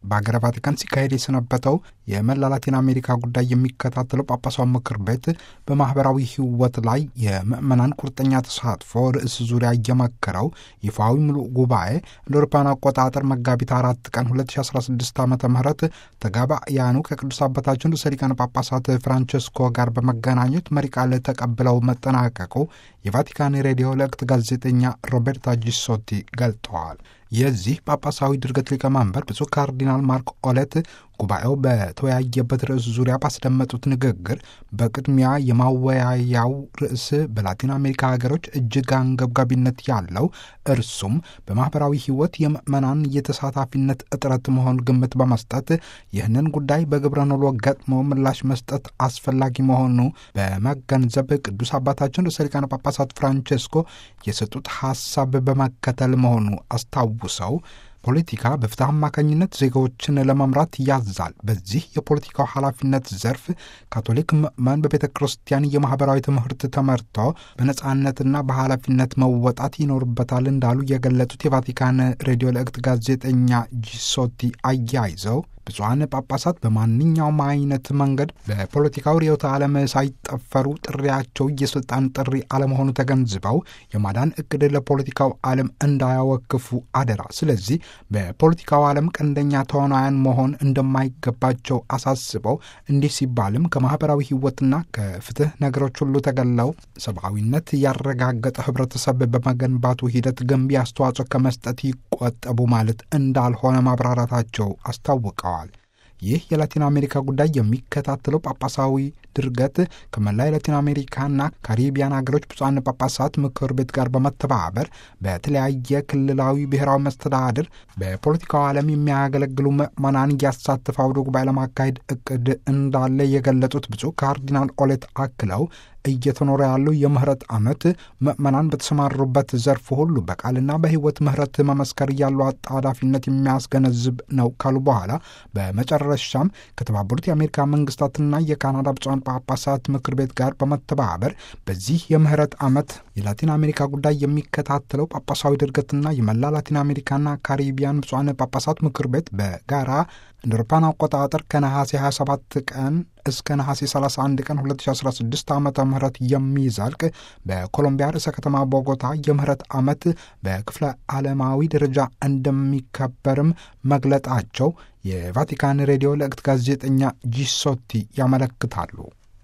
በሀገረ ቫቲካን ሲካሄድ የሰነበተው የመላ ላቲን አሜሪካ ጉዳይ የሚከታተለው ጳጳሳዊ ምክር ቤት በማህበራዊ ሕይወት ላይ የምዕመናን ቁርጠኛ ተሳትፎ ርዕስ ዙሪያ እየመከረው ይፋዊ ምሉእ ጉባኤ እንደ አውሮፓውያን አቆጣጠር መጋቢት አራት ቀን 2016 ዓ ም ተጋባያኑ ከቅዱስ አባታችን ርዕሰ ሊቃነ ጳጳሳት ፍራንቸስኮ ጋር በመገናኘት መሪ ቃል ተቀብለው መጠናቀቁ የቫቲካን ሬዲዮ ለቅት ጋዜጠኛ ሮቤርታ ጂሶቲ ገልጠዋል። የዚህ ጳጳሳዊ ድርገት ሊቀመንበር ብፁዕ ካርዲናል ማርክ ኦለት ጉባኤው በተወያየበት ርዕስ ዙሪያ ባስደመጡት ንግግር በቅድሚያ የማወያያው ርዕስ በላቲን አሜሪካ ሀገሮች እጅግ አንገብጋቢነት ያለው እርሱም በማህበራዊ ሕይወት የምዕመናን የተሳታፊነት እጥረት መሆን ግምት በመስጠት ይህንን ጉዳይ በግብረ ኖሎ ገጥሞ ምላሽ መስጠት አስፈላጊ መሆኑ በመገንዘብ ቅዱስ አባታችን ርዕሰ ሊቃነ ጳጳሳት ፍራንቼስኮ የሰጡት ሀሳብ በመከተል መሆኑ አስታውሰው ፖለቲካ በፍትህ አማካኝነት ዜጋዎችን ለመምራት ያዛል። በዚህ የፖለቲካው ኃላፊነት ዘርፍ ካቶሊክ ምዕመን በቤተ ክርስቲያን የማህበራዊ ትምህርት ተመርቶ በነጻነትና በኃላፊነት መወጣት ይኖርበታል እንዳሉ የገለጹት የቫቲካን ሬዲዮ ለእክት ጋዜጠኛ ጂሶቲ አያይዘው ብፁዓን ጳጳሳት በማንኛውም አይነት መንገድ በፖለቲካው ርዕዮተ ዓለም ሳይጠፈሩ ጥሪያቸው የስልጣን ጥሪ አለመሆኑ ተገንዝበው የማዳን እቅድ ለፖለቲካው ዓለም እንዳያወክፉ አደራ። ስለዚህ በፖለቲካው ዓለም ቀንደኛ ተዋናያን መሆን እንደማይገባቸው አሳስበው እንዲህ ሲባልም ከማህበራዊ ሕይወትና ከፍትህ ነገሮች ሁሉ ተገለው ሰብአዊነት ያረጋገጠ ህብረተሰብ በመገንባቱ ሂደት ገንቢ አስተዋጽኦ ከመስጠት ይቆጠቡ ማለት እንዳልሆነ ማብራራታቸው አስታውቀዋል። ይህ የላቲን አሜሪካ ጉዳይ የሚከታተለው ጳጳሳዊ ድርገት ከመላ የላቲን አሜሪካና ካሪቢያን ሀገሮች ብፁዓን ጳጳሳት ምክር ቤት ጋር በመተባበር በተለያየ ክልላዊ ብሔራዊ መስተዳድር በፖለቲካው ዓለም የሚያገለግሉ ምዕመናን እያሳተፈ አውደ ጉባኤ ለማካሄድ እቅድ እንዳለ የገለጹት ብፁዕ ካርዲናል ኦሌት አክለው እየተኖረ ያለው የምህረት ዓመት ምዕመናን በተሰማሩበት ዘርፍ ሁሉ በቃልና በሕይወት ምህረት መመስከር ያለው አጣዳፊነት የሚያስገነዝብ ነው ካሉ በኋላ በመጨረሻም ከተባበሩት የአሜሪካ መንግስታትና የካናዳ ብፁዓን ጳጳሳት ምክር ቤት ጋር በመተባበር በዚህ የምህረት ዓመት የላቲን አሜሪካ ጉዳይ የሚከታተለው ጳጳሳዊ ድርገትና የመላ ላቲን አሜሪካና ካሪቢያን ብፁዓን ጳጳሳት ምክር ቤት በጋራ እንደ አውሮፓውያን አቆጣጠር ከነሐሴ 27 ቀን እስከ ነሐሴ 31 ቀን 2016 ዓ ም የሚዘልቅ በኮሎምቢያ ርዕሰ ከተማ ቦጎታ የምህረት ዓመት በክፍለ ዓለማዊ ደረጃ እንደሚከበርም መግለጣቸው የቫቲካን ሬዲዮ ለእክት ጋዜጠኛ ጂሶቲ ያመለክታሉ።